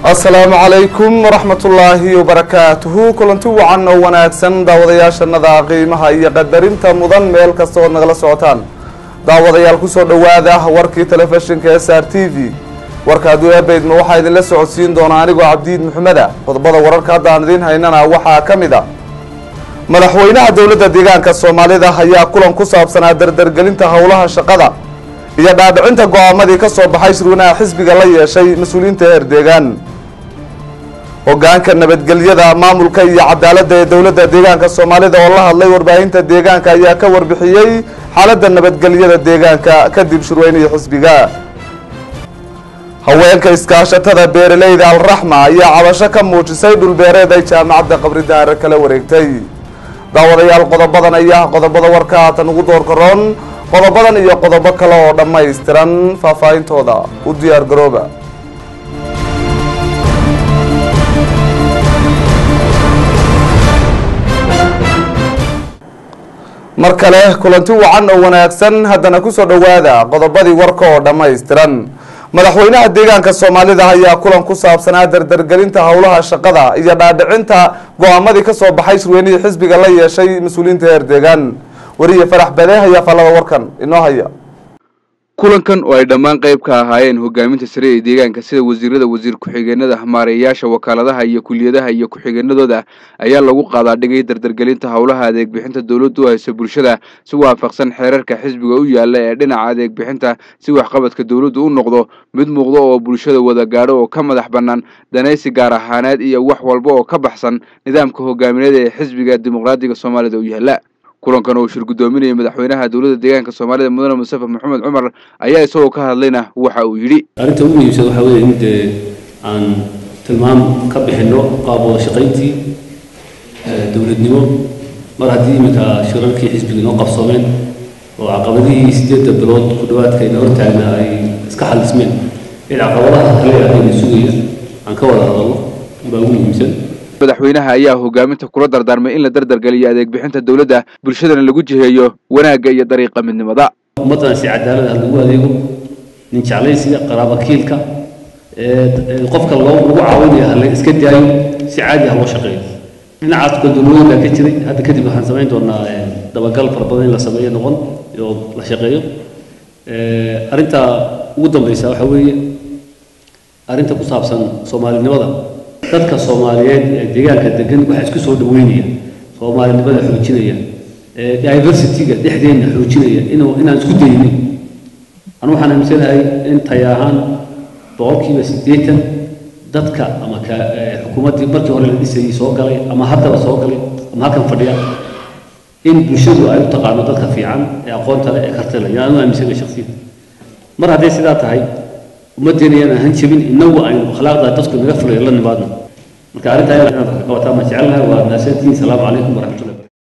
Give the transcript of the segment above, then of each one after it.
asalaamu calaykum waraxmatullaahi wabarakaatuhu kulanti wacan oo wanaagsan daawadayaashanada qiimaha iyo qadarinta mudan meel kasta ood nagala socotaan daawadayaal kusoo dhowaada warkii telefishinka s r t v warka hadduu eebaydma waxaa idinla socodsiin doonaa anigoo cabdiid maxameda qodobada wararka hadda aan idiin haynana waxaa ka mid a madaxweynaha dowladda deegaanka soomaalida ayaa kulan ku saabsanaa dardargelinta howlaha shaqada iyo dhaadhicinta go-aamadii ka soo baxay shirweynaha xisbiga la yeeshay mas-uuliyiinta heer deegaan hogaanka nabadgelyada maamulka iyo cadaaladda ee dowladda deegaanka soomaalida oo la hadlay warbaahinta deegaanka ayaa ka warbixiyey xaaladda nabadgelyada deegaanka kadib shirweynihii xisbiga haweenka iskaashatada beeraleyda alraxma ayaa cabasho ka muujisay dhulbeereed ay jaamacadda qabridaare kala wareegtay daawadayaal qodobadan ayaa qodobada warka haatan ugu door karoon qodobadan iyo qodobo kale oo dhammaystiran faahfaahintooda u diyaar garooba mar kale kulanti wacan oo wanaagsan haddana kusoo dhowaada qodobadii warka oo dhammaystiran madaxweynaha deegaanka soomaalida ayaa kulan ku saabsanaa dardargelinta howlaha shaqada iyo dhaadhicinta go-aamadii ka soo baxay shirweynihii xisbiga la yeeshay mas-uuliyiinta heer deegaan wariye farax bade ayaa fallada warkan inoo haya kulankan oo ay dhammaan qayb ka ahaayeen hogaaminta sare ee deegaanka sida wasiirada wasiir ku-xigeenada maareeyaasha wakaaladaha iyo kuliyadaha iyo ku-xigeenadooda ayaa lagu qaadaa dhigay dardargelinta howlaha adeeg bixinta dowladdu u hayso bulshada si waafaqsan xeerarka xisbiga u yaala ee dhinaca adeeg bixinta si waxqabadka dowladdu u noqdo mid muuqdo oo bulshada wada gaadho oo ka madax bannaan danaysi gaar ahaaneed iyo wax walba oo ka baxsan nidaamka hogaamineed ee xisbiga dimuqraadiga soomaalida u yaala kulankan oo shir guddoominaya madaxweynaha dowladda deegaanka soomaalida mudane mustafa maxamed cumar ayaa isagoo ka hadlayna waxa uu yidhi arrinta ugu muhiimsan waxaa weeye in dee aan tilmaam ka bixinno qaab wada shaqayntii dowladnimo mar haddii iminka shirarkii xisbiga inoo qabsoomeen oo caqabadihii siddeedda bilood ku dhowaadka ina hortaagna ay iska xalismeen in caqabadaha kale adayna sugaya aan ka wada hadalno baa ugu muhiimsan madaxweynaha ayaa hogaaminta kula dardaarmay in la dardargeliyo adeeg bixinta dowladda bulshadana lagu jiheeyo wanaagga iyo dariiqa midnimada ummaddan si cadaalad ah lagu adeego nin jeclaysiga qaraabakiilka qofka loo lagu caawinaya hala iska daayo si caadi ah loo shaqeeyo dhinacaas gandolooyin baa ka jiray hadda kadib waxaan samayn doonaa dabagal fara badan in la sameeyo noqon oo la shaqeeyo arrinta ugu dambeysa waxaa weeye arrinta ku saabsan soomaalinimada dadka soomaaliyeed ee deegaanka degan waxaa isku soo dhaweynaya soomaalinimada xoojinaya diversityga dhexdeenna xoojinaya inuu inaan isku daynin anu waxaan aaminsanahay in tay ahaan boqolkiiba siddeetan dadka ama ka xukuumaddii markii hore la dhisayay soo galay ama haddaba soo galay ama halkan fadhiya in bulshadu ay u taqaano dadka fiican ee aqoonta leh ee kartida leh anu aaminsanahay shakhsiyan mar hadday sidaa tahay ummaddeena yaan ahan jebin inagu aynu akhlaaqda dadku naga fulayo la nimaadno marka arrintaa inaad wax ka qabataa ma jecelnahay waa naasantiin salaamu calaykum waraxmatullahi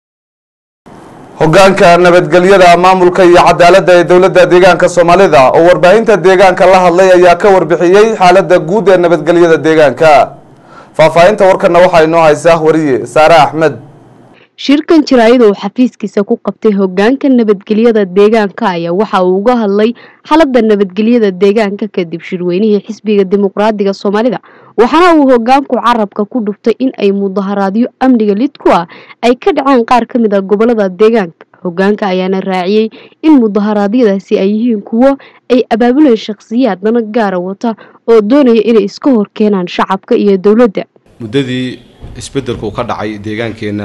hogaanka nabadgelyada maamulka iyo cadaaladda ee dowladda deegaanka soomaalida oo warbaahinta deegaanka la hadlay ayaa ka warbixiyey xaaladda guud ee nabadgelyada deegaanka faahfaahinta warkana waxaa inoo haysaa wariye saare axmed shirkan jaraayada uu xafiiskiisa ku qabtay hogaanka nabadgelyada deegaanka ayaa waxa uu uga hadlay xaaladda nabadgelyada deegaanka kadib shirweynihii xisbiga dimuqraadiga soomaalida waxaana uu hogaanku carabka ku dhuftay in ay mudaharaadyo amniga lid ku ah ay ka dhaceen qaar ka mid a gobolada deegaanka hogaanka ayaana raaciyey in mudaharaadyadaasi ay yihiin kuwo ay abaabuleen shakhsiyaad dana gaara wata oo doonaya inay iska hor keenaan shacabka iyo dowladda muddadii isbeddelku ka dhacay deegaankeenna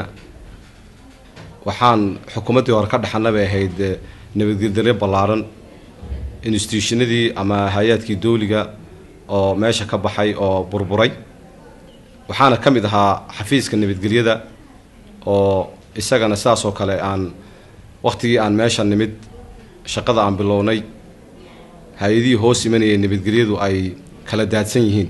waxaan xukuumaddii hore ka dhaxana bay ahayd nabadgelyo ballaaran instituushonadii ama hay-aadkii dowliga oo meesha ka baxay oo burburay waxaana ka mid ahaa xafiiska nabadgelyada oo isagana sidaas oo kale aan wakhtigii aan meesha nimid shaqada aan bilownay hay-adihii hoos imanayay nabadgelyadu ay kala daadsan yihiin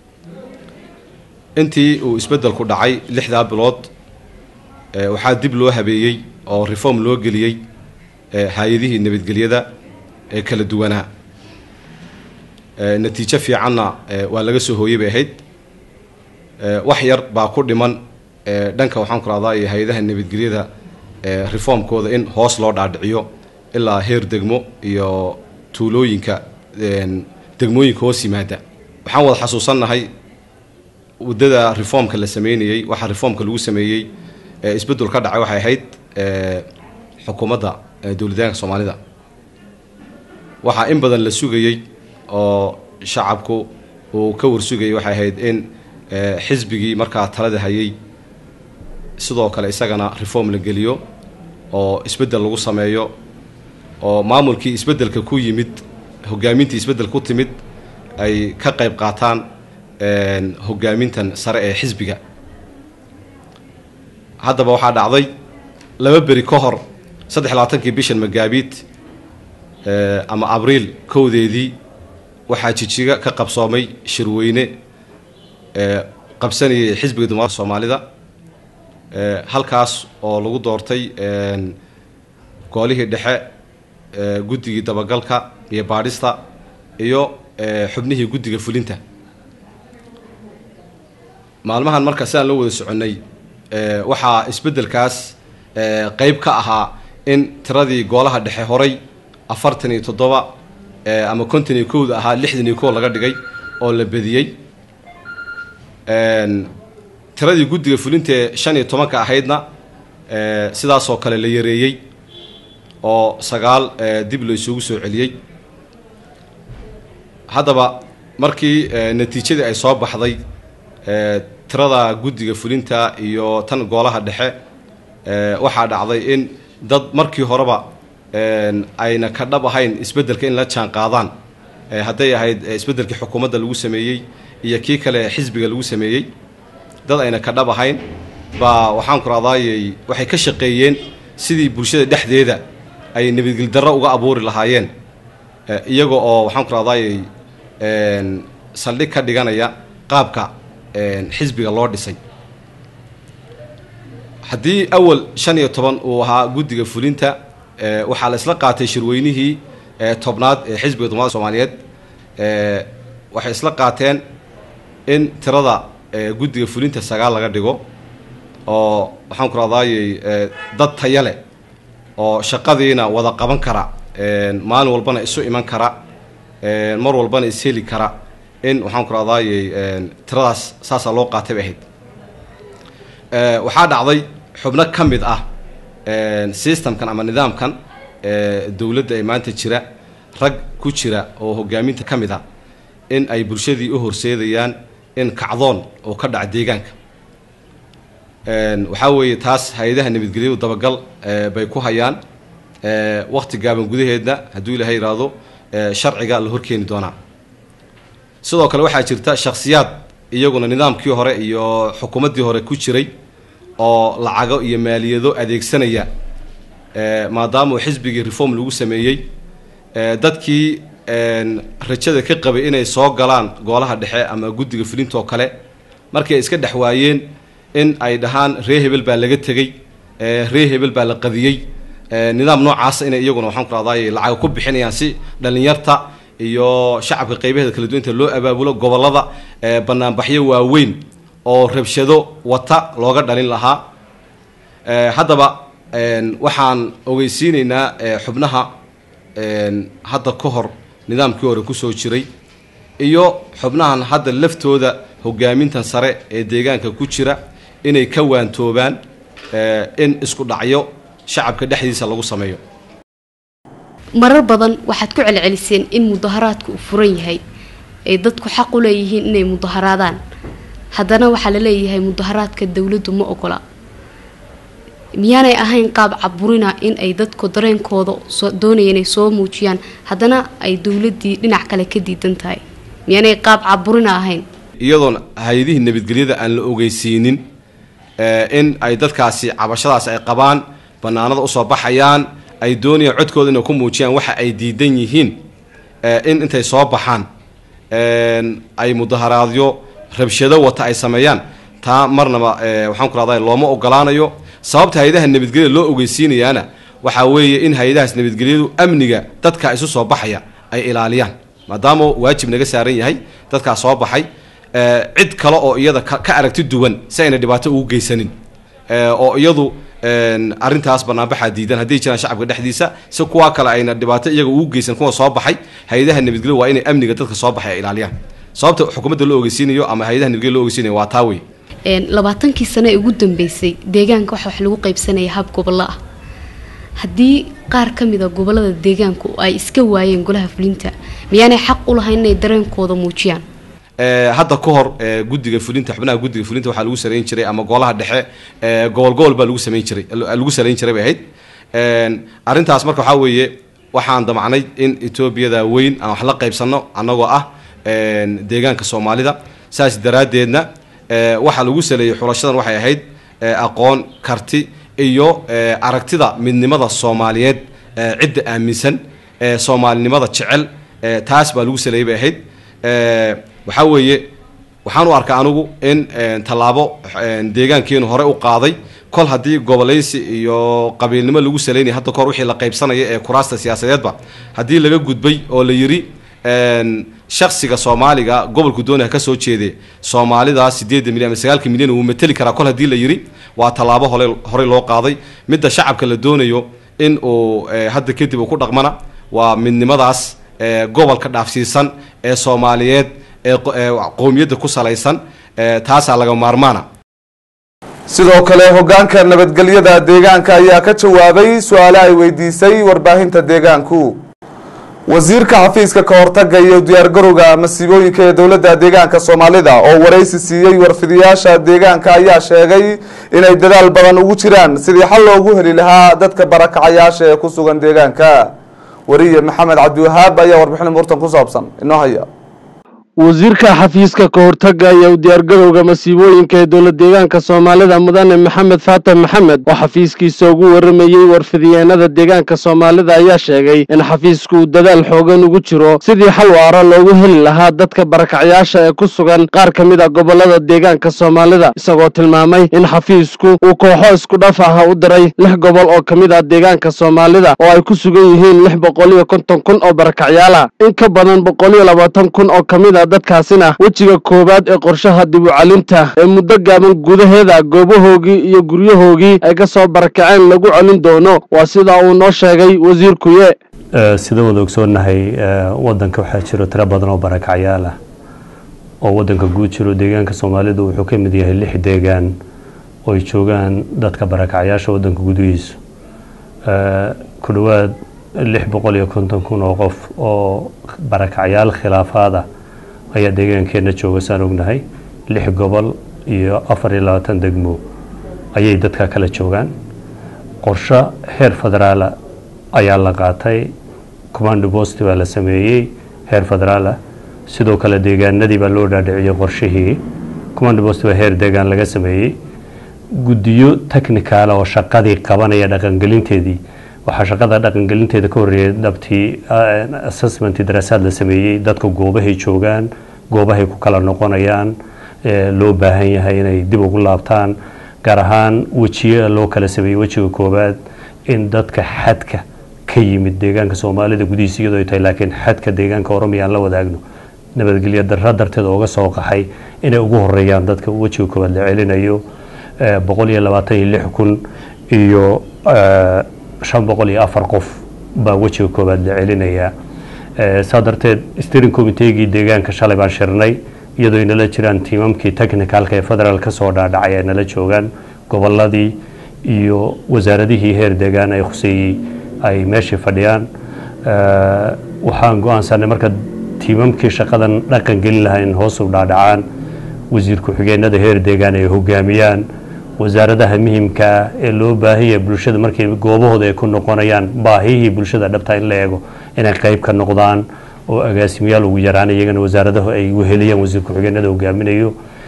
intii uu isbeddelku dhacay lixdaa bilood waxaa dib loo habeeyey oo reform loo geliyey hay-adihii nabadgelyada ee kala duwanaa natiijo fiicanna waa laga soo hooyey bay ahayd wax yar baa ku dhiman dhanka waxaan ku rahdaa iyo hay-adaha nabadgelyada reformkooda in hoos loo dhaadhiciyo ilaa heer degmo iyo tuulooyinka degmooyinka hoos yimaada waxaan wada xasuusannahay waddada reformka la sameynayey waxaa reformka lagu sameeyey ee isbeddel ka dhacay waxay ahayd ee, xukuumadda ee, dowladdeegaanka soomaalida waxaa in badan la sugayey oo shacabku uu ka warsugayay waxay ahayd in ee, xisbigii markaa talada hayay sidoo kale isagana reform la geliyo oo isbeddel lagu sameeyo oo maamulkii isbeddelka ku yimid hogaamintii isbeddel ku timid ay ka qayb qaataan een, hogaamintan sare ee xisbiga haddaba waxaa dhacday laba beri ka hor saddex iyo labaatankii bishan magaabiid ee, ama abriil kowdeedii waxaa jijiga ka qabsoomay shirweyne ee qabsanayay xisbiga dimuqraadiga soomaalida ee, halkaas oo lagu doortay een, goolihii dhexe ee, guddigii dabagalka iyo baadhista iyo ee, xubnihii guddiga fulinta maalmahan marka sidaan loo wada soconnay ee, waxaa isbeddelkaas ee, qeyb ka ahaa in tiradii goolaha dhexe horay afartan iyo toddoba ee, ama konton iyo kowda ahaa lixdan iyo kow laga dhigay oo la bediyey Een, tiradii guddiga fulintee shan iyo tobanka ahaydna ee, sidaasoo kale la yareeyey oo sagaal ee, dib la isugu soo celiyey haddaba markii ee, natiijadii ay soo baxday ee, tirada guddiga fulinta iyo tan goolaha dhexe ee, waxaa dhacday in dad markii horeba een, ayna ka dhab ahayn isbeddelka in la jaan qaadaan ee, hadday ahayd ee, isbeddelkii xukuumadda lagu sameeyey iyo kii kale xisbiga lagu sameeyey dad ayna ka dhab ahayn baa waxaan ku raadaayey waxay ka shaqeeyeen sidii bulshada dhexdeeda ay nabadgeldarro uga abuuri lahaayeen ee, iyaga oo waxaan ku raadaayey een, saldhig ka dhiganaya qaabka een, xisbiga loo dhisay haddii awal shan iyo toban uu ahaa guddiga fulinta ee, waxaa la isla qaatay shirweynihii ee, tobnaad ee xisbiga dumaada soomaaliyeed ee, waxay isla qaateen in tirada ee, guddiga fulinta sagaal laga dhigo oo waxaan ku raadaayey ee, dad taya leh oo shaqadiina wada qaban kara een, maalin walbana isu iman kara een, mar walbana is heli kara in waxaan ku raadaayey een, tiradaas saasaa loo qaatay bay ahayd Ee, waxaa dhacday xubno ka mid ah een, systemkan ama nidaamkan ee, dowladda ee maanta jira rag ku jira oo hogaaminta ka mid ah in ay bulshadii u horseedayaan in kacdoon oo ka dhaca deegaanka Een, waxaa weeye taas hay-adaha nabadgelyadu dabagal ee, bay ku hayaan ee, waqti gaaban gudaheedna hadduu ilaahay yidhaahdo ee, sharciga la horkeeni doonaa sidoo kale waxaa jirta shakhsiyaad iyaguna nidaamkii hore iyo xukuumaddii hore ku jiray oo lacago iyo maaliyado adeegsanaya ee, maadaama uu xisbigii reform lagu sameeyey ee, dadkii een, rajada ka qabay inay soo galaan goolaha dhexe ama guddiga fulinta oo kale markay iska dhex waayeen in ay dhahaan ree hebel baa laga tegey ee, ree hebel baa la qadiyey ee, nidaam noocaasa inay iyaguna waxaan ku rahdaay lacago ku bixinayaan si dhalinyarta iyo shacabka qaybaheeda kala duwan inta loo abaabulo gobollada ee, banaanbaxyo waaweyn oo rabshado wata looga dhalin lahaa Ee, haddaba een, waxaan ogeysiineynaa ee, xubnaha een, hadda ka hor nidaamkii hore kusoo jiray iyo xubnahan hadda laftooda hogaamintan sare ee deegaanka ku jira inay ka waantoobaan ee, in isku dhacyo shacabka dhexdiisa lagu sameeyo marar badan waxaad ku celceliseen in mudaharaadku uu furan yahay ay dadku xaq u leeyihiin inay mudaharaadaan haddana waxaa la leeyahay mudaharaadka dowladdu ma ogola miyaanay ahayn qaab caburina in ay dadku dareenkooda soo doonaya inay soo muujiyaan haddana ay dowladdii dhinac kale ka diidan tahay miyaanay qaab caburina ahayn iyadoon hay-adihii nabadgelyada aan la ogeysiinin ee, in ay dadkaasi cabashadaas ay qabaan banaanada usoo baxayaan ay doonayaan codkooda inay ku muujiyaan waxa ay diidan yihiin ee, in intay soo baxaan een, ay mudaharaadyo rabshado wata ay sameeyaan taa marnaba ee, waxaan ku rahdaa looma ogolaanayo sababta hay-adaha nabadgelyada loo ogeysiinayaana waxaa weeye in hay-adahaas nabadgelyadu amniga dadka isu soo baxaya ay ilaaliyaan maadaama waajib naga saaran yahay dadkaa soo baxay ee, cid kale oo iyada ka ka aragti duwan si ayna dhibaato ugu geysanin ee, oo iyadu een, arrintaas banaanbaxaa diidan hadday jiraan shacabka dhexdiisa si kuwa kale ayna dhibaato iyaga ugu geysan kuwa soo baxay hay-adaha nabadgelyo waa inay amniga dadka soo baxay ay ilaaliyaan sababta xukuumadda loo ogeysiinayo ama hay-adaha nabadgelya loo ogeysiinayo waa taa wey labaatankii sano ee ugu dambeysay deegaanka waxa wax lagu qaybsanaya hab gobollo ah haddii qaar ka mida gobolada deegaanku ay iska waayeen golaha fulinta miyaanay xaq u lahayn inay dareenkooda muujiyaan hadda ka hor guddiga fulinta xubnaha guddiga fulinta waxaa lagu sarayn jiray ama golaha dhexe gobol gobol baa lagu samayn jiray lagu sarayn jiray bay ahayd arrintaas marka waxaa weeye waxaan damacnay in etoobiyada weyn aan wax la qaybsanno annagoo ah deegaanka soomaalida saas daraaddeedna waxaa lagu saleeyey xulashadan waxay ahayd aqoon karti iyo aragtida midnimada soomaaliyeed cidda aaminsan soomaalinimada jecel taas baa lagu saleeyey bay ahayd waxaa weeye waxaan u arkaa anigu in tallaabo deegaankeenu hore u qaaday kol haddii gobolaysi iyo qabiilnimo lagu saleynaya hadda kahor wixii la qaybsanaya ee kuraasta siyaasadeedba haddii laga gudbay oo la yidhi shaksiga soomaaliga gobolku doonaya ka soo jeede soomaalida sideedda milyan ama sagaalka milyan wuu mateli karaa kol haddii la yidhi waa tallaabo hore horey loo qaaday midda shacabka la doonayo in uu hadda kadib uu ku dhaqmana waa midnimadaas gobolka dhaafsiisan ee soomaaliyeed ee qowmiyadda ku salaysan taasaa laga maarmaana sidoo kale hogaanka nabadgelyada deegaanka ayaa ka jawaabay su-aale ay weydiisay warbaahinta deegaanku wasiirka xafiiska ka hortaga iyo diyaargarowga masiibooyinka ee dowladda deegaanka soomaalida oo waraysi siiyey warfidayaasha deegaanka ayaa sheegay inay dadaal badan ugu jiraan sidii xal loogu heli lahaa dadka barakacayaasha ee ku sugan deegaanka wariye maxamed cabdiwahaab ayaa warbixin muurtan ku saabsan inoo haya wasiirka xafiiska ka hortaga iyo diyaargarowga masiibooyinka ee dowlad deegaanka soomaalida mudane maxamed faatan maxamed oo xafiiskiisa ugu waramayey warfidiyeenada deegaanka soomaalida ayaa sheegay in xafiisku uu dadaal xoogan ugu jiro sidii xal waara loogu heli lahaa dadka barakacyaasha ee ku sugan qaar ka mid a gobolada deegaanka soomaalida isagoo tilmaamay in xafiisku uu kooxo isku dhaf ah u diray lix gobol oo ka mid ah deegaanka soomaalida oo ay ku sugan yihiin lix boqol iyo konton kun oo barakacyaal ah in ka badan boqol iyo labaatan kun oo ka mid a dadkaasina wejiga koowaad ee qorshaha dib u calinta ee muddo gaaban gudaheeda goobahoogii iyo guryahoogii ay ka soo barakaceen lagu celin doono waa sida uu noo sheegay wasiirkuye sida wada ogsoonnahay wadanka waxaa jiro tiro badan oo barakacyaal ah oo wadanka guud jiro deegaanka soomaalidu wuxuu ka mid yahay lix deegaan oo ay joogaan dadka barakacyaasha wadanka gudihiisu ku dhowaad lix boqol iyo konton kun oo qof oo barakacyaal khilaafaada ayaa deegaankeenna jooga saan ognahay lix gobol iyo afar iyo labaatan degmo ayay dadka kala joogaan qorsho heer federaala ayaa la qaatay command post baa la sameeyey heer federaala sidoo kale deegaanadii baa loo dhaadhiciyey qorshihii command post baa heer deegaan laga sameeyey guddiyo technicaala oo shaqadii qabanaya dhaqangelinteedii waxaa shaqada dhaqangelinteeda ka horreeyay dhabtii assessment daraasaad la sameeyey dadka goobahay joogaan goobahay ku kala noqonayaan loo baahan yahay inay dib ugu laabtaan gaar ahaan wejiya loo kala sameeyey wejiga koowaad in dadka xadka ka yimid deegaanka soomaalida gudihiisa iyadoo ay tahay laakiin xadka deegaanka oromiya aan la wadaagno nabadgelyo darra darteed ooga soo qaxay inay ugu horeeyaan dadka wejiga koowaad la celinayo boqol iyo labaatan iyo lix kun iyo shan boqol iyo afar qof baa wejiga koowaad la celinayaa saa darteed steering committeegii deegaanka shalay baan shirnay iyadoo ay nala jiraan tiimamkii technicalka ee federaal ka soo dhaadhacay ay nala joogaan goboladii iyo wasaaradihii heer deegaan ay khuseeyey ay meeshii fadhiyaan waxaan go-aansanay marka tiimamkii shaqadan dhaqan gelin lahaa in hoos u dhaadhacaan wasiir ku-xigeenada heer deegaan ay hogaamiyaan wasaaradaha muhimka ah ee loo baahan yahay bulshada markay goobahooda ay ku noqonayaan baahihii bulshada dhabta in la eego inay qayb ka noqdaan oo agaasimayaal ugu yaraan iyagana wasaaradahu ay weheliyaan wasiir ku-xigeenada hogaaminayo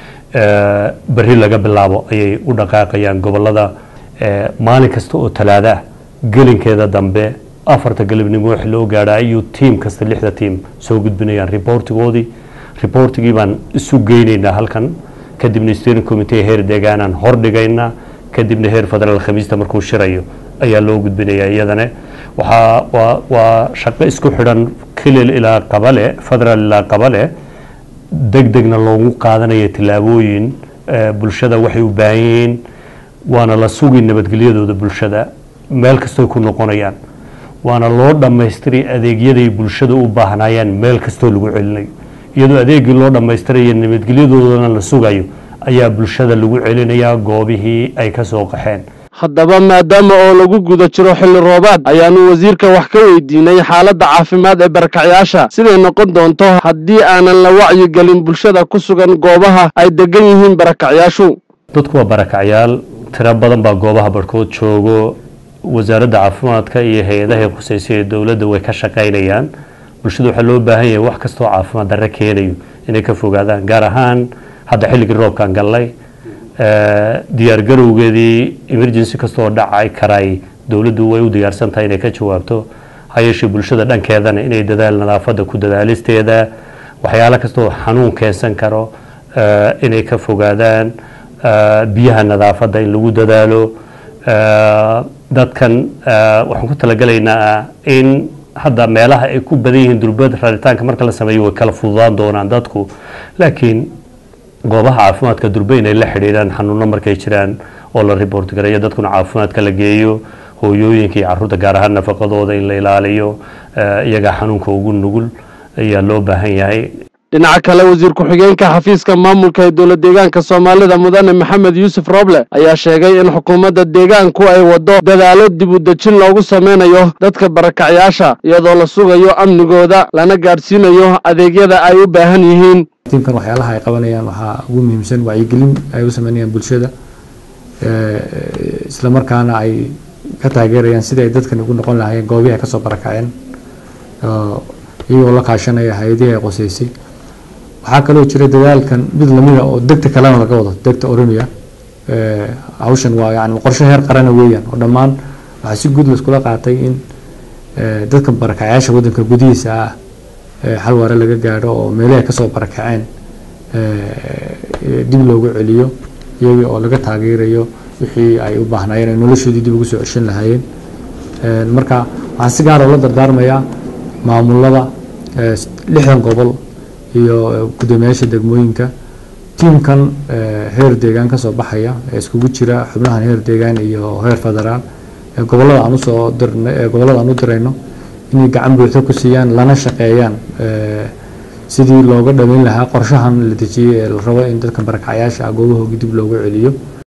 berri laga bilaabo ayay u dhaqaaqayaan gobolada maalin kasta oo talaada ah gelinkeeda dambe afarta galabnimo wax loo gaadhaa ayuu tiim kasta lixda tiim soo gudbinayaan riboortigoodii riboortigii baan isu geynaynaa halkan kadibna steering committee heer deegaanaan hordhigaynaa kadibna heer federaal khamiista markuu shirayo ayaa loo gudbinayaa iyadana waxaa waa waa shaqo isku xidhan kilil ilaa qabale federaal ilaa qabale deg degna loogu qaadanaya tillaabooyin bulshada waxay u baahan yihiin waana la sugi nabadgelyadooda bulshada meel kastoy ku noqonayaan waana loo dhammaystiray adeegyaday bulshada u baahnaayaan meel kastoo lagu celinayo iyadoo adeegii loo dhammaystirayo nabadgelyadoodana la sugayo ayaa bulshada lagu celinayaa goobihii ay ka soo qaxeen haddaba maadaama oo lagu guda jiro xilli roobaad ayaanu wasiirka wax ka weydiinay xaaladda caafimaad ee barakacyaasha siday noqon doonto haddii aanan la wacyigelin bulshada ku sugan goobaha ay degan yihiin barakacyaashu dadku waa barakacyaal tiro badan baa goobaha barhkood joogo wasaaradda caafimaadka iyo hay-adaha khusaysa ee dowladda way ka shaqaynayaan bulshada waxaa loo baahan yahay wax kastoo caafimaad darre keenayo inay ka fogaadaan gaar ahaan hadda xilligii roobkaan gallay diyaar garowgeedii emergency kastoo dhacay karay dowladdu way u diyaarsan tahay inay ka jawaabto hayeeshee bulshada dhankeedana inay dadaal nadaafadda ku dadaalisteeda waxyaalo kastoo xanuun keensan karo inay ka fogaadaan biyaha nadaafadda in lagu dadaalo dadkan waxaan ku talagelaynaa in hadda meelaha ay ku badan yihiin durbad raritaanka marka la sameeyo way kala fududaan doonaan dadku laakiin goobaha caafimaadka durbe inay la xidhiidhaan xanuuno markay jiraan oo la report gareeyo dadkuna caafimaadka la geeyo hooyooyinka iyo caruurta gaar ahaan nafaqadooda in la ilaaliyo iyagaa xanuunka ugu nugul ayaa loo baahan yahay dhinaca kale wasiir ku-xigeenka xafiiska maamulka ee dowlad deegaanka soomaalida mudane maxamed yuusuf roble ayaa sheegay in xukuumadda deegaanku ay waddo dadaalo dib u dejin loogu sameynayo dadka barakacyaasha iyadoo la sugayo amnigooda lana gaadhsiinayo adeegyada ay u baahan yihiin tiimkan waxyaalaha ay qabanayaan waxaa ugu muhiimsan wacyigelin ay u sameynayaan bulshada isla markaana ay ka taageerayaan sidii ay dadkan ugu noqon lahaayeen goobihii ay kasoo barakaceen iyagoo la kaashanaya hay-adihii ay qoseysay waxaa kaloo jira dadaalkan mid lamida oo degta kalena laga wado degta oromia hawshan waa yani qorshe heer qarana weeyaan oo dhammaan waxaa si guud laiskula qaatay in dadka barakacyaasha waddanka gudihiisa ah xal waare laga gaadho oo meelihii ay kasoo barakaceen dib loogu celiyo iyagii oo laga taageerayo wixii ay u baahnaayeen ay noloshoodii dib ugu soo ceshan lahaayeen marka waxaan si gaara ula dardaarmayaa maamulada lixdan gobol iyo guddoomiyaasha degmooyinka tiimkan heer deegaan kasoo baxaya ee iskugu jira xubnahan heer deegaan iyo heer federaal ee gobolada aan usoo dirna ee gobolada aan u dirayno inay gacan buuxda ku siiyaan lana shaqeeyaan sidii looga dhaweyn lahaa qorshahan la dejiyey ee la rabo in dadka barakacyaasha ah goobahoogi dib loogu celiyo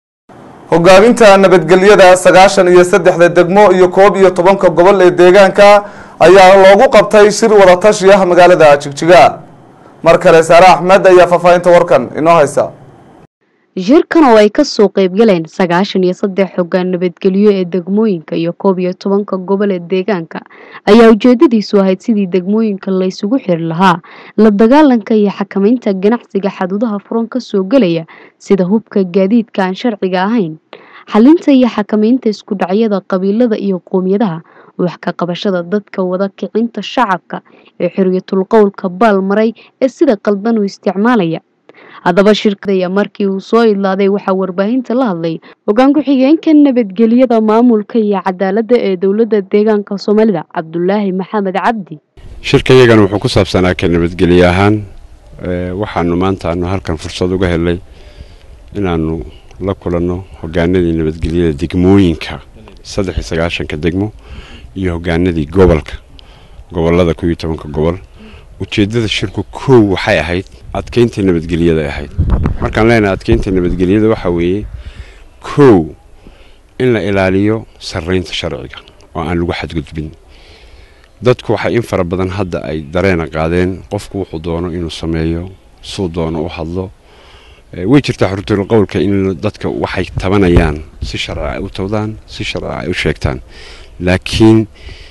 hogaaminta nabadgelyada sagaashan iyo saddexda degmo iyo koob iyo tobanka gobol ee deegaanka ayaa loogu qabtay shir wadatashi ah magaalada jigjiga mar kale saare axmed ayaa faahfaahinta warkan inoo haysa shirkan oo ay kasoo qeybgaleen sagaashan iyo saddex xoggaan nabadgelyo ee degmooyinka iyo koob iyo tobanka gobol ee deegaanka ayaa ujeedadiisu ahayd sidii degmooyinka laysugu xiri lahaa la dagaalanka iyo xakamaynta ganacsiga xaduudaha furan kasoo gelaya sida hubka gaadiidka aan sharciga ahayn xalinta iyo xakamaynta isku dhacyada qabiilada iyo qoomiyadaha wax ka qabashada dadka wada kicinta shacabka ee xorriyatul qowlka baal maray ee sida qaldan u isticmaalaya haddaba shirkadaya markii uu soo idlaaday waxaa warbaahinta la hadlay hogaan ku-xigeenka nabadgelyada maamulka iyo cadaaladda ee dowladda deegaanka soomaalida cabdulaahi maxamed cabdi shirkayagan wuxuu ku saabsanaa ka nabadgelye ahaan waxaanu maanta aanu halkan fursad uga helay inaanu la kulanno hogaanadii nabadgelyada degmooyinka saddex iyo sagaashanka degmo iyo hogaanadii gobolka gobolada kuw iyo tobanka gobol ujeedada shirku kow waxay ahayd adkeynta nabadgelyada ahayd markaan leenahay adkeynta nabadgelyada waxaa weeye kow in la ilaaliyo sarreynta sharciga oo aan lagu xadgudbin dadku waxay in fara badan hadda ay dareena qaadeen qofku wuxuu doono inuu sameeyo suu doono u hadlo way jirtaa xurtul qowlka in dadka waxay tabanayaan si sharci ay u tawdaan si sharci ay u sheegtaan laakiin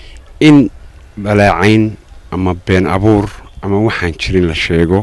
in balaacayn ama been abuur ama waxaan jirin la sheego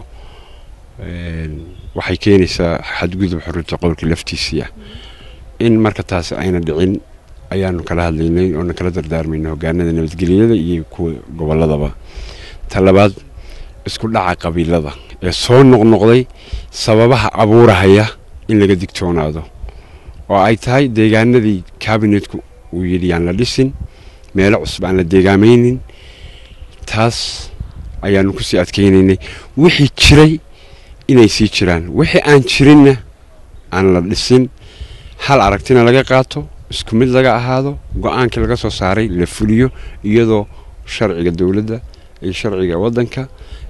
waxay keenaysaa xadgudub xurriyata qowlka laftiisiia in marka taasi ayna dhicin ayaanu kala hadlaynay oona kala dardaarmayna hogaanada nabadgelyada iyo kuwa goboladaba ta labaad isku dhaca qabiilada ee soo noqnoqday sababaha abuurahaya in laga digtoonaado oo ay tahay deegaanadii kabinetku uu yidhi yaan la dhisin meelo cusub aan la deegaamaynin taas ayaanu kusii adkeynaynay wixii jiray inay sii jiraan wixii aan jirinna aan la dhisin hal aragtina laga qaato isku mid laga ahaado go-aankii laga soo saaray la fuliyo iyadoo sharciga dowladda iyo sharciga waddanka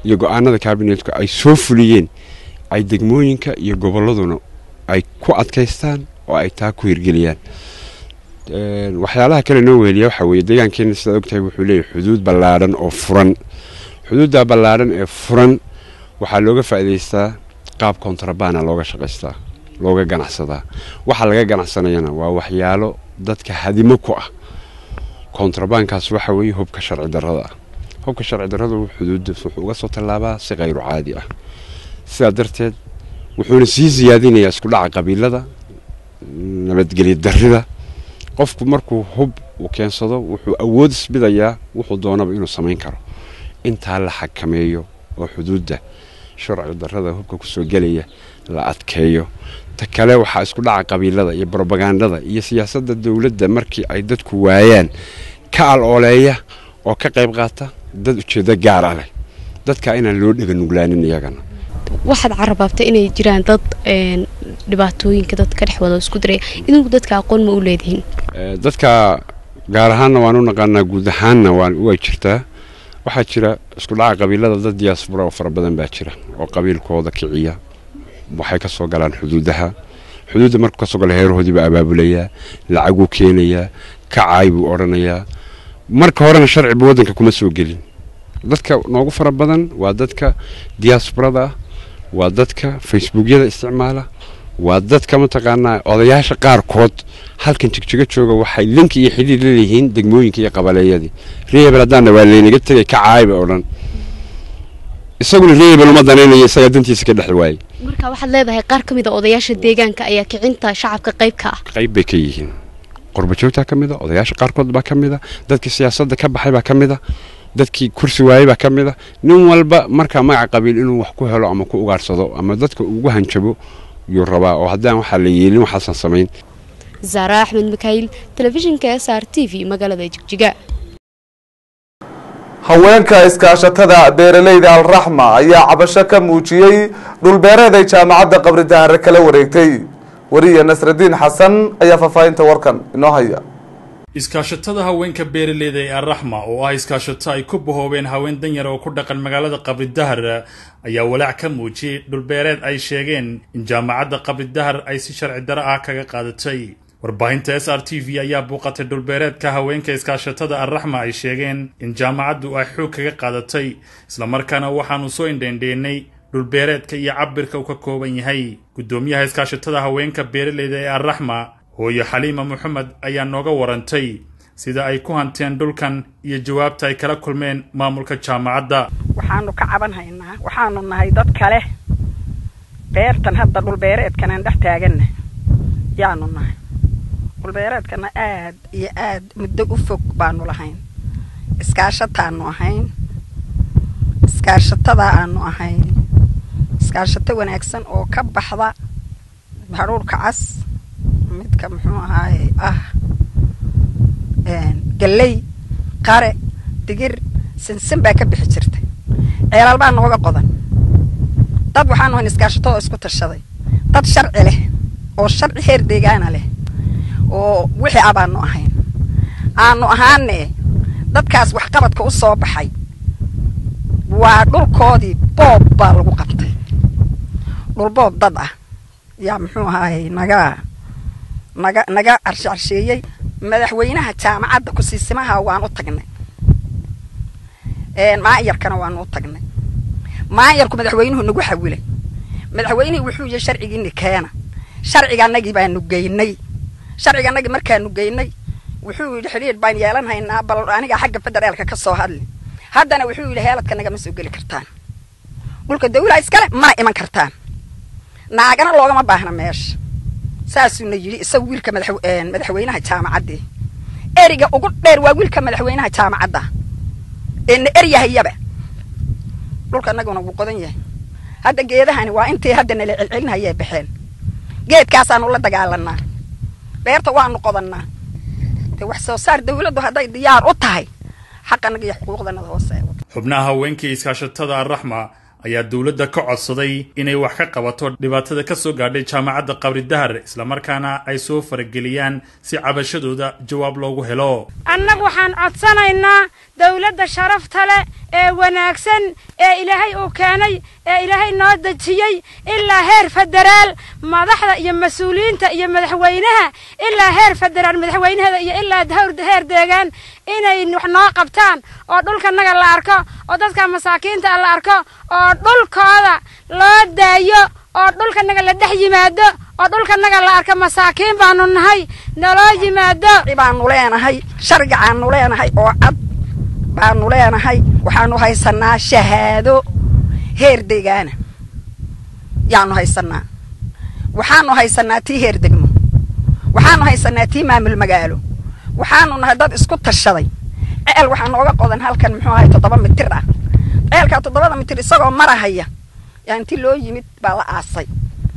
iyo go-aanada kabinetka ay soo fuliyeen ay degmooyinka iyo gobolladuna ay ku adkaystaan oo ay taa ku hirgeliyaan waxyaalaha kale noo weheliya waxaa weeye deegaankeena sidaad ogtahay wuxuu leeyahay xuduud ballaadhan oo furan xuduudda ballaadhan ee furan waxaa looga faa'iidaystaa qaab kontrabana looga shaqaystaa looga ganacsadaa waxa laga ganacsanayana waa waxyaalo dadka hadimo ku ah kontrabankaas waxa weeye hubka sharci darrada ah hubka sharci darradu xuduudda wuxuu uga soo tallaabaa si khayru caadi ah sidaa darteed wuxuuna sii siyaadinayaa isku dhaca qabiilada nabadgelya darrida qofku markuu hub uu keensado wuxuu awood isbidayaa wuxuu doonaba inuu samayn karo intaa la xakameeyo oo xuduudda sharci darrada hubka kusoo gelaya la adkeeyo ta kale waxaa isku dhaca qabiilada iyo brobagandada iyo siyaasadda dowladda markii ay dadku waayaan ka al-ooleeya oo ka qayb qaata dad ujeedo gaar ah leh dadka inaan loo dhega nuglaanin iyagana waxaad carabaabtay inay jiraan dad dhibaatooyinka dad ka dhex wada isku diraya idinku dadka aqoon ma u leedihiin dadka gaar ahaanna waan u naqaanaa guud ahaanna way jirtaa waxaa jira isku dhaca qabiilada dad diyaasbura oo fara badan baa jira oo qabiilkooda kiciya waxay ka soo galaan xuduudaha xuduudda markuu kasoo gala heerahoodii baa abaabulayaa lacaguu keenayaa kacaay buu odhanayaa marka horena sharciba waddanka kuma soo gelin dadka noogu fara badan waa dadka diyaasburada ah waa dadka facebookyada isticmaala waa dadka mataqaanaa odayaasha qaarkood halkan jigjigo jooga waxay linki iyo xidhiir la leeyihiin degmooyinka iyo qabaleeyadii reebel haddaana waa laynaga tegay kacaayba oo dhan isaguna reebel uma danaynayo isagaa dantiisa ka dhex waayey marka waxaad leedahay qaar ka mid a odayaasha deegaanka ayaa kicinta shacabka qayb ka ah qayb bay ka yihiin qurbajoogtaa ka mid a odayaasha qaarkood baa ka mid a dadkii siyaasadda ka baxay baa ka mid a dadkii kursi waayey baa ka mid a nin walba markaa magaca qabiil inuu wax ku helo ama ku ugaarsado ama dadka ugu hanjabo yuu rabaa oo haddaan waxaa la yeelin waxaasan samayn zaara axmed makaayil telefishinka s r t v magaalada jigjiga haweenka iskaashatada beeralayda alraxma ayaa cabasho ka muujiyey dhulbeereed ay jaamacadda qabri dahare kala wareegtay wariye nasradiin xasan ayaa faahfaahinta warkan inoo haya iskaashatada haweenka beeraleyda ee arraxma oo ah iskaashato ay ku bahoobeen haween danyar oo ku dhaqan magaalada qabridahar ayaa walaac ka muujiyey dhulbeereed ay sheegeen in jaamacadda qabridahar ay si sharci daro ah kaga qaadatay warbaahinta s r t v ayaa buuqatay dhulbeereedka haweenka iskaashatada arraxma ay sheegeen in jaamacaddu ay xoog kaga qaadatay islamarkaana waxaanu soo indheendheennay dhulbeereedka iyo cabirka uu ka kooban yahay guddoomiyaha iskaashatada haweenka beeraleyda ee arraxma hooyo xaliima moxamed ayaa nooga warantay sida ay ku hanteen dhulkan iyo jawaabta ay kala kulmeen maamulka jaamacadda waxaanu ka caban haynaa waxaanu nahay dad kale beertan hadda dhulbeereedkan aan dhex taaganna yaanu nahay dhulbeereedkana aad iyo aad muddo u fog baanu lahayn iskaashataanu ahayn iskaashatada aanu ahayn iskaashato wanaagsan oo ka baxda hadhuurhka cas midka muxuu ahaaye ah galley qare digir sinsin baa ka bixi jirtay ceelaal baa nooga qodan dad waxaanu hayn iskaashatadoo isku tashaday dad sharci leh oo sharci heer deegaana leh oo wixii ah baanu ahayn aanu ahaane dadkaas waxqabadka u soo baxay waa dhulkoodii boob baa lagu qabtay dhul boob dad ah yaa muxuu ahaaye naga naga naga carshe carsheeyey madaxweynaha jaamacadda kusiisimaha waan u tagnay maayarkana waanu u tagnay maayarku madaxweynuhu nagu xawilay madaxweynihii wuxuu yihi sharcigiini keena sharciganagii baanu geynay sharciganagii markaanu geynay wuxuu yidhi xidhiidh baan yeelan haynaa bal aniga xagga federaalka ka soo hadli haddana wuxuu yidhi heeladka nagama soo geli kartaan dhulka dawlaha iskale mana iman kartaan naagana loogama baahna meesha saasuuna yidhi isagu wiilka madaxweynaha jaamacaddii eriga ugu dheer waa wiilka madaxweynaha jaamacadda eena eryahayaba dhulka anaguna wuu qodan yahay hadda geedahani waa intii hadda nala celcelinayay baxeen geedkaasaanu la dagaalanaa beerta waanu qodannaa de wax soo saar dawladdu hadday diyaar u tahay xaqanaga iyo xuquuqdanada hoose xubnaha haweenkii iskaashatada arraxma ayaa dowladda ka codsaday inay wax ka qabato dhibaatada ka soo gaadhay jaamacadda qabri dahar islamarkaana ay soo farageliyaan si cabashadooda jawaab loogu helo annagu waxaan codsanaynaa dowladda sharafta leh ee wanaagsan ee ilaahay uu keenay ee ilaahay noo dejiyey ilaa heer federaal madaxda iyo mas-uuliyiinta iyo madaxweynaha ilaa heer federaal madaxweynaheeda iyo ilaa heer deegaan inay wax noo qabtaan oo dhulkanaga la arko oo dadka masaakiinta la arko oo dhulkooda loo daayo oo dhulkanaga la dhex yimaado oo dhulkanaga la arko masaakiin baanu nahay naloo yimaado baanu leenahay sharcigaanu leenahay oo cad baanu leenahay waxaanu haysanaa shahaado heer deegaana yaanu haysanaa waxaanu haysanaa tii heer degmo waxaanu haysanaa tii maamul magaalo waxaanu nahay dad isku tashaday ceel waxaa nooga qodan halkan muxuu ahay toddoba mitir ah ceelkaa toddobada mitir isagoo marahaya yaa intii loo yimid baa la aasay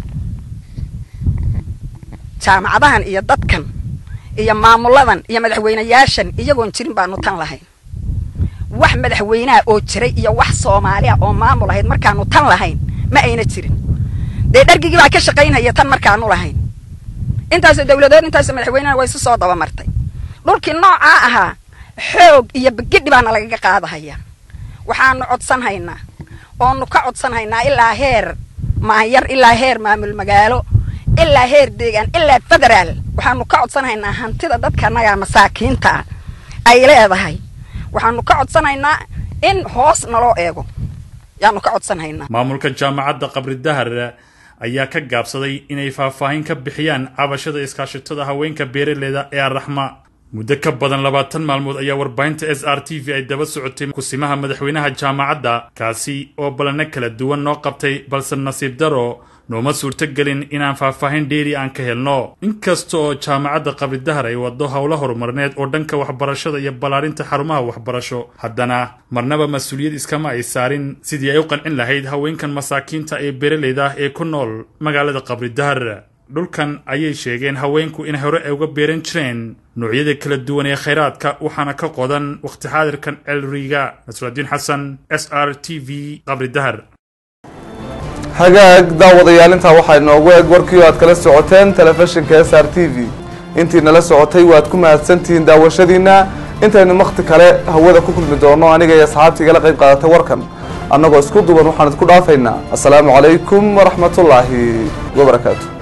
jaamacadahan iyo dadkan iyo maamuladan iyo madaxweynayaashan iyagoon jirin baanu tan lahayn wax madaxweynaha oo jiray iyo wax soomaaliya oo maamul ahayd markaanu tan lahayn ma ayna jirin dee dhargigii baa ka shaqaynhaya tan markaanu lahayn intaasoo dawladood intaasoo madaxweynena way isu soo dabamartay dhulkii noocaa ahaa xoog iyo begidhi baana lagaga qaadahaya waxaanu codsanhaynaa oonu ka codsanhaynaa ilaa heer maanyar ilaa heer maamul magaalo ilaa heer deegaan ilaa federaal waxaanu ka codsanhaynaa hantida dadkanaga masaakiinta ah ay leedahay waxaanu ka codsanaynaa in hoos naloo eego yaanu ka codsanhaynaa maamulka jaamacadda qabri dahar ayaa ka gaabsaday inay faahfaahin ka bixiyaan cabashada iskaashatada haweenka beeraleyda ee arraxma muddo ka badan labaatan maalmood ayaa warbaahinta s r t v ay daba socotay kusimaha madaxweynaha jaamacadda kaasi oo ballanno kala duwan noo qabtay balse nasiib daro nooma suurtogelin inaan faahfaahin dheeri aan ka helno inkasta oo jaamacadda qabridahar ay waddo howlo horumarneed oo dhanka waxbarashada iyo ballaarinta xarumaha waxbarasho haddana marnaba mas-uuliyad iskama ay saarin sidii ay u qancin lahayd haweenkan masaakiinta ee beeraleyda ah ee ku nool magaalada qabridahar dhulkan ayay sheegeen haweenku in hore ay uga beeran jireen noocyada kala duwan ee khayraadka waxaana ka qodan wakhti xaadirkan celriga nasrudiin xasan s r t v qabridahar hagaag daawadayaal intaa waxaa inoogu eg warkii oo aad kala socoteen telefishinka s r t v intii nala socotay waad ku mahadsantihiin daawashadiina intaynu wakhti kale hawada ku kulmi doono aniga iyo asxaabta igala qayb qaadatay warkan annagoo isku duwan waxaan idku dhaafaynaa assalaamu calaykum waraxmatullaahi wabarakaatu